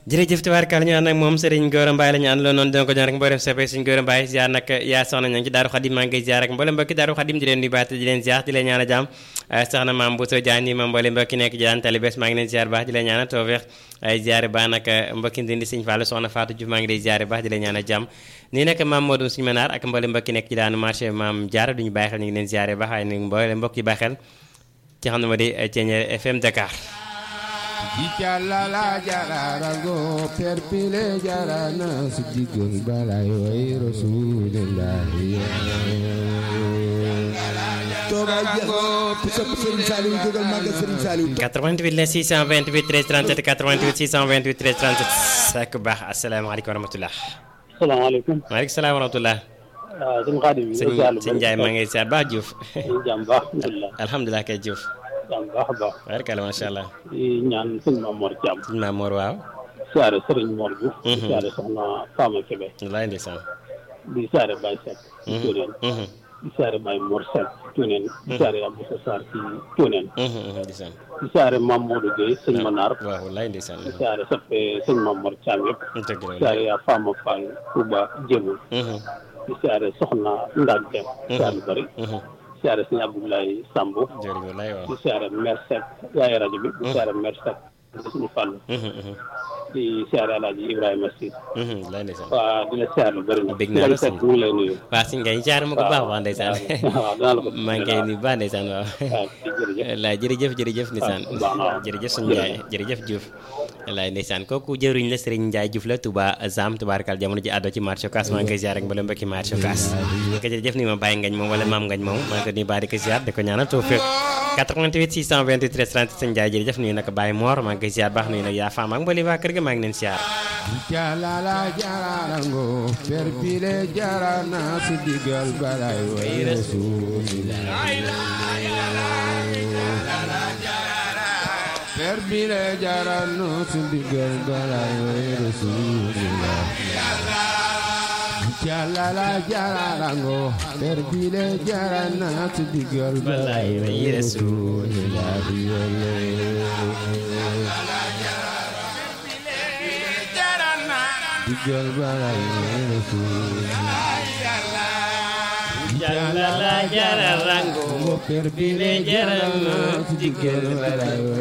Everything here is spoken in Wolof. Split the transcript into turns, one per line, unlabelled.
jërëjëf tubaarkàlla ñu ànd ak moom Serigne Gora Mbaye la ñu àndaloon noonu dina ko jox rek mboolem soppe Serigne Gora Mbaye ziar nag yaa soxna ña ngi ci Daaru Xadim maa ngi koy ziar ak mboolem mbokki Daaru Xadim di leen nuyu baat di leen ziar di leen ñaan a jàmm soxna maam Bousso Diagne ma mboolem mbokki nekk ji daan tali bés maa ngi leen ziar baax di leen ñaan a tawfeex ay ziar baax nag mbokki ndindi Serigne Fallou soxna Fatou Diouf maa ngi lay ziar baax di leen ñaan a jàmm nii nag maam Modou Serigne Manar ak mboolem mbokki nekk ci daanu marché maam Diarra duñu bàyyi xel ñu ngi leen ziar baax waaye mboolem mbokk yi bàyyi xel ci xam ne ma di Thiéniere FM Dakar
Jicalala jararango perpile jarana sidigol balay way rasulillah
toogaay jeex na sopp Serigne Saliou jógal màggal Serigne Saliou
88 la 628 13 37 88 628 13 37 sak baax asalaamaaleykum wa rahmatulah.
salaamaaleykum.
maaleykum salaam wa rahmatulah.
waaw sëñ Xaadim.
sëñ sëñ Ndiaye maa ngi ziar baax Diouf.
jàmm baax alhamdulilah.
alhamdulilah kay Diouf.
jàmm baax a baax.
barkala macha allah.
di ñaan sëñ Maam Mor Thiam.
sëñ Maam Mor waaw.
siyaare Serigne Mor Diouf. siyaare soxna Fama Kébé.
walaay ndeysaan.
di siyaare Baye Seck. ci Tuuneen. di siyaare Baye Mor Seck Tuuneen. di siyaare Abdou Sarr ci Tuuneen.
ndeysaan.
di siyaare Mame Modou Gueye sëñ Manar.
waaw walaay ndeysaan.
di siyaare soppe sëñ Maam Mor Thiam yëpp.
dëgg la
di siyaare yaa Fama Fall Touba Jéemul. di siyaare soxna Ndak Dem. siyaare lu bëri. siyaare sëñ Abdoulaye Samb.
jërëjëf walaay waaw.
di siyaare Mère Seck yaay rajo bi. di siyaare Mère Seck di suñu fàll. di siyaare Alaaji Ibrahima Si.
walaay ndeysaan.
waa di la siyaare lu bëri na.
Bég naa la
Seck ñu ngi lay nuyu.
waa si ngay jaar ma ko baax wax ndeysaan.
waaw dinaa la ko.
maa ngi koy nuyu baax ndeysaan waaw.
waaw jërëjëf.
wallaay jërëjëf jërëjëf ndeysaan
baax na waaw.
jërëjëf suñu Njaay jërëjëf Diouf wallaay ndeysaan kooku jëriñ la Serigne Ndiaye Diouf la Touba Zam tubaarkal jamono ji àddoo ci marché Ocass maa ngi koy ziar ak mbooleem mbokki marché Ocass ko jërëjëf ni ma bàyyi ngañ moom wala maam ngañ moom maa ngi ko nuyu baax di ko ziar di ko ñaanal tawfiq 88 628 13 30 sëñ Ndiaye jërëjëf nuyu nag Baye Mor maa ngi koy ziar baax nuyu nag yaa faam ak mbooleem waa kër ga maa ngi leen ziar
Jicalala jararango perpile jarana sidigol balay way rasulillah perpile jarana sidigol balay way rasulillah Jicalala jararango perpile jarana sidigol balay way rasulillah digal balay
Jalla la jara rango
per bile jarana digal balay